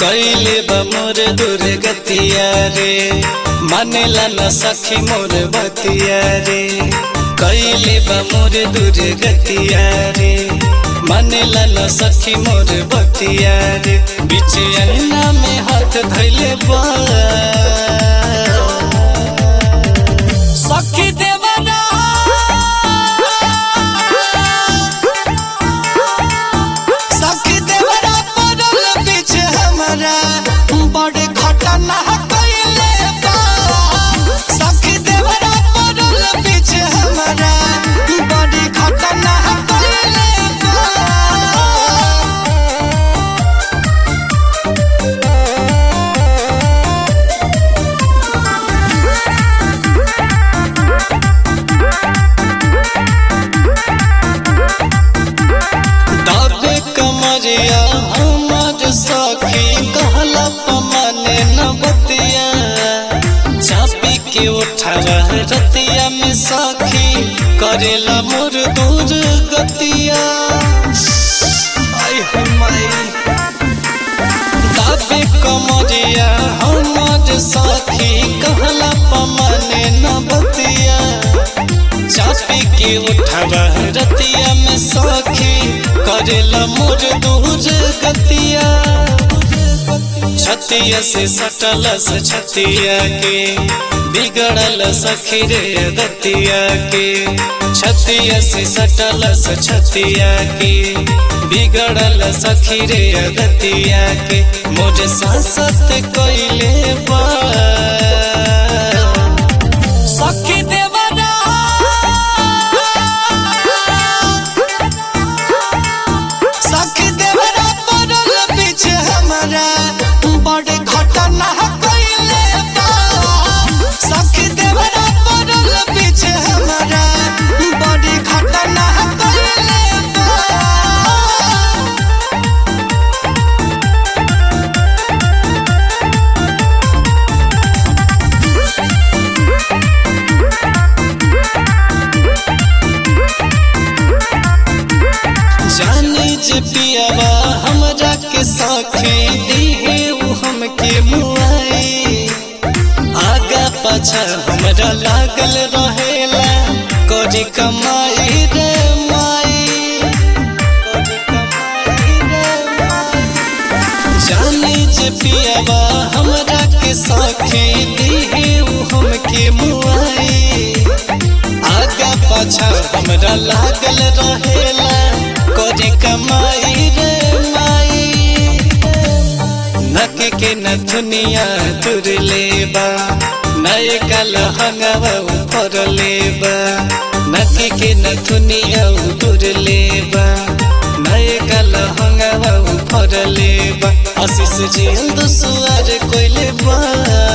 कैले बा मोर दुर्गतिया रे मानेला न सखी मोर बतिया रे कैले बा मोर दुर्गतिया रे मानेला न सखी मोर बतिया रे बीच अंगना में हाथ धैले बा सखी देवरा सखी देवरा पड़ल बीच हमरा बड़े घटना कइले बा सखी देवरा पड़ल बीच हमरा बड़े घटना कइले बा दाबे कमरिया हमर सखी कहला पमाने न बतिया चापी के उठावा रतिया में सखी करेला मोर दूर गतिया आई हो माई दाबे कमरिया हमर सखी कहला पमाने न बतिया चापी के उठावा रतिया में सखी करेला मोर दूर गतिया छतिया से सटल से छतिया के बिगड़ल सखी रे दतिया के छतिया से सटल से छतिया के बिगड़ल सखी रे दतिया के मोर सासत कइले बा सखी देवरा सखी देवरा पड़ल बीच हमरा बड़े घटना कइले बा सखी देवरा पड़ल बीच हमरा बड़े घटना कइले बा जानी जे पियावा हमरा के साखी दिहे उ हमके मुआई आगा पाछा हमरा लागल रहेला करी कमाई रे माई करी कमाई रे माई जानी जे पियावा हमरा के साखी दिहे उ हमके मुआई आगा पाछा हमरा लागल रहेला करे कमाई रे माई नक के न दुनिया तुर लेबा नए कल हंगवा ऊपर लेबा नक के न दुनिया तुर लेबा नए कल हंगवा ऊपर लेबा आशीष जेल दुसुआर कोइले बा